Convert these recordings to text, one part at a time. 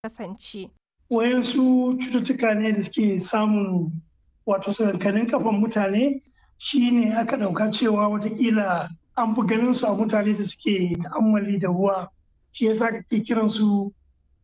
kasance? Wayansu cututtuka ne da suke samun wato sakankanin kafan mutane shi ne aka ɗauka cewa watakila an fi ganin su a mutane da suke ta'ammali da ruwa shi yasa kake kiran su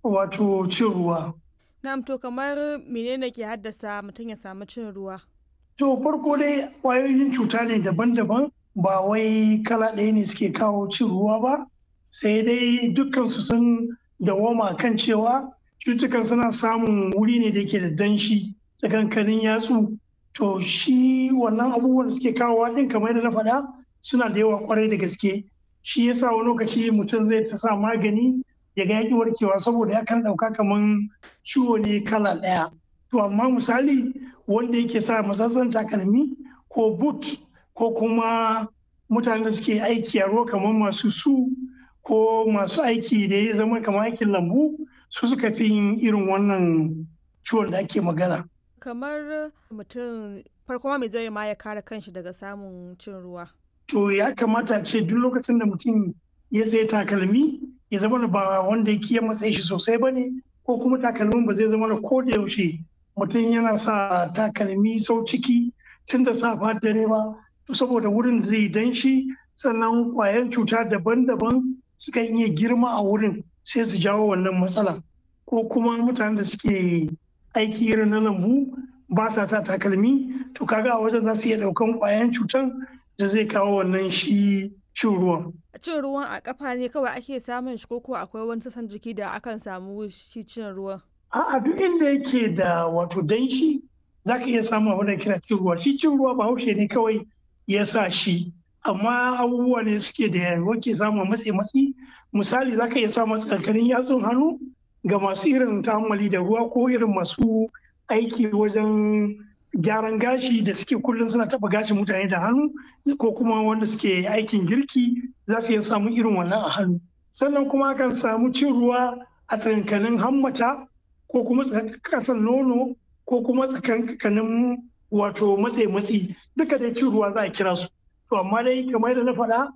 wato cin ruwa. Na'am to kamar menene ke haddasa mutum ya samu cin ruwa? To farko dai ƙwayoyin cuta ne daban-daban ba wai kala ɗaya ne suke kawo cin ruwa ba sai dai dukkansu sun dawoma kan cewa cututtukan suna samun wuri ne da yake da danshi tsakankanin yatsu to shi wannan abubuwan da suke kawowa ɗin kamar yadda na faɗa suna da yawa kwarai da gaske shi yasa wani lokaci mutum zai ta sa magani ya ga yaƙi warkewa saboda ya kan ɗauka kamar ciwo ne kala ɗaya to amma misali wanda yake sa matsatsan takalmi ko boot ko kuma mutanen da suke aiki a ruwa kamar masu su ko masu aiki da ya zama kamar aikin lambu su suka fi yin irin wannan ciwon da ake magana. Kamar mutum farko mai zai ma ya kare kanshi daga samun cin ruwa. To ya kamata ce duk lokacin da mutum ya sai takalmi ya zama ba wanda ya kiyan matsayi shi sosai ba ne ko kuma takalmin ba zai zama ko da yaushe mutum yana sa takalmi sau ciki tun da safa dare ba saboda wurin da zai danshi sannan kwayan cuta daban-daban suka iya girma a wurin sai su jawo wannan matsala ko kuma mutanen da suke aiki irin na lambu ba sa sa takalmi to kaga a wajen za su iya daukan kwayan cutan da zai kawo wannan shi cin ruwan. Cin ruwan a kafa ne kawai ake samun shi ko akwai wani sassan jiki da akan samu shi cin ruwan? A'a duk inda yake da wato danshi za ka iya samun abin da kira cin ruwa shi cin ruwa bahaushe ne kawai ya sa shi amma abubuwa ne suke da wake samun matsi matsi misali za ka iya samun tsakanin yatsun hannu ga masu irin ta'ammali da ruwa ko irin masu aiki wajen gyaran gashi da suke kullum suna taba gashin mutane da hannu ko kuma wanda suke aikin girki za su iya samun irin wannan a hannu sannan kuma akan samu cin ruwa a tsakankanin hammata ko kuma kasan nono ko kuma tsakankanin wato matse matsi duka dai cin ruwa za a kira su to amma dai kamar yadda na faɗa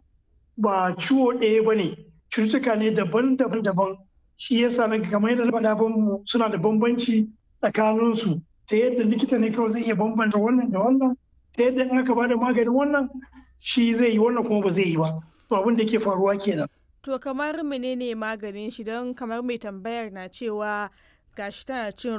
ba ciwo ɗaya ba ne cututtuka ne daban-daban daban shi yasa na kamar yadda na faɗa suna da bambanci tsakaninsu ta yadda likita ne kawai zai iya bambanta wannan da wannan ta yadda in aka bada maganin wannan shi zai yi wannan kuma ba zai yi ba to abin da ke faruwa kenan to kamar menene maganin shi don kamar mai tambayar na cewa gashi tana cin